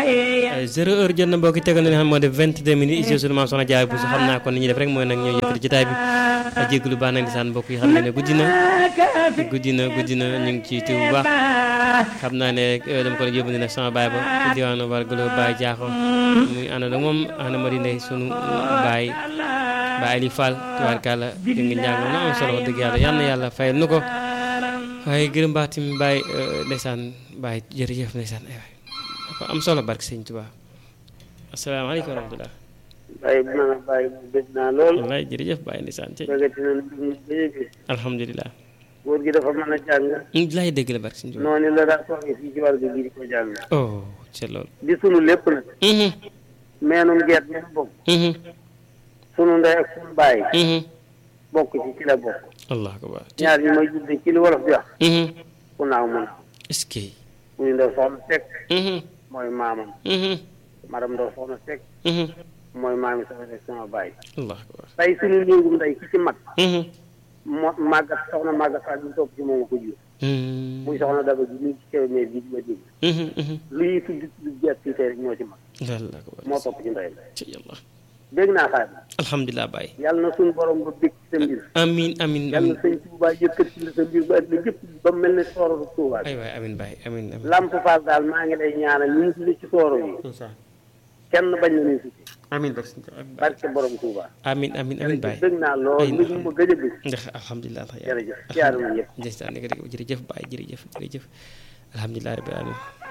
zéro heure jot na mbokki tegal na li xam moo def vingt-deux minutes ici sunu maam soxna jaay bu su xam naa kon ni ñuy def rek mooy nag ñoo yëkkati jotaay bi a jégalu baax nag di saan mbokk yi xam ne ne guddi na guddi na guddi na ñu ngi ciy tuub bu baax xam naa ne dama ko doon yóbbu nag sama baay ba ci diwaanu Wargalo Baye Diakho muy ànd ak moom ànd ma di ne sunu baay baay Ali Fall tubaarkàlla di nga njàng na am solo wax dëgg yàlla yal na yàlla fayal nu ko waaye gërëm baax tamit baay ndeysaan baay jërëjëf ndeysaan ay waay dafa am solo barke sëñ Tuubaa asalaamaaleykum wa rahmatulah Baye bu ma Baye bu bëgg naa lool. wallaay jërëjëf Baye ndeysaan ci bëggati na lu ñu bëgg gi. alhamdulilah góor gi dafa mën a jàng. laay dégg la barke sëñ Tuubaa noonu la daa toogee fii ci war gi di ko jàng. oh c'est loolu di sunu lépp nag. meenum geet mi nu bokk. sunu ndey ak sunu baay. bokk ci ci la bokk. allah akbar ñaar ñi may judde ci li wolof di wax. ku naaw mu naaw. est-ce que muy ndaw soxna Seck. mooy maamam. madame ndaw soxna Seck. mooy maami sama rek sama baay. allah akbar tey sunu néegum ndey ki ci mag. mo màggat soxna màggat Fall ñu topp ci moom ko jur. muy soxna Daba ji ñu ci kew mais bii di ma dégg. lu ñuy tudd tudd jeet fii tey rek ñoo ci mag. allah akbar moo topp ci ndeyam. ci yàlla dégg naa xaar. alhamdulilah Baye yàlla na suñu borom ba bég ci sa mbir. amin amin yàlla amin na sëñ Touba yëkkati la sa mbir ba at la jëpp ba mu mel ne soororu Touba. ay waay amin Baye amin amin Lamp Fall daal maa ngi lay ñaanal ñu ngi tudd ci sooro yi. kenn bañ na ni si ci. amin barke sëñ Tuubaa barke borom Touba. amin amin amin Baye dégg naa lool ay lu ma gëj a gis. ndax alhamdulilah jërëjëf siyaare na ñëpp. jërëjëf jërëjëf Baye jërëjëf jërëjëf alhamdulilah rabbil alamin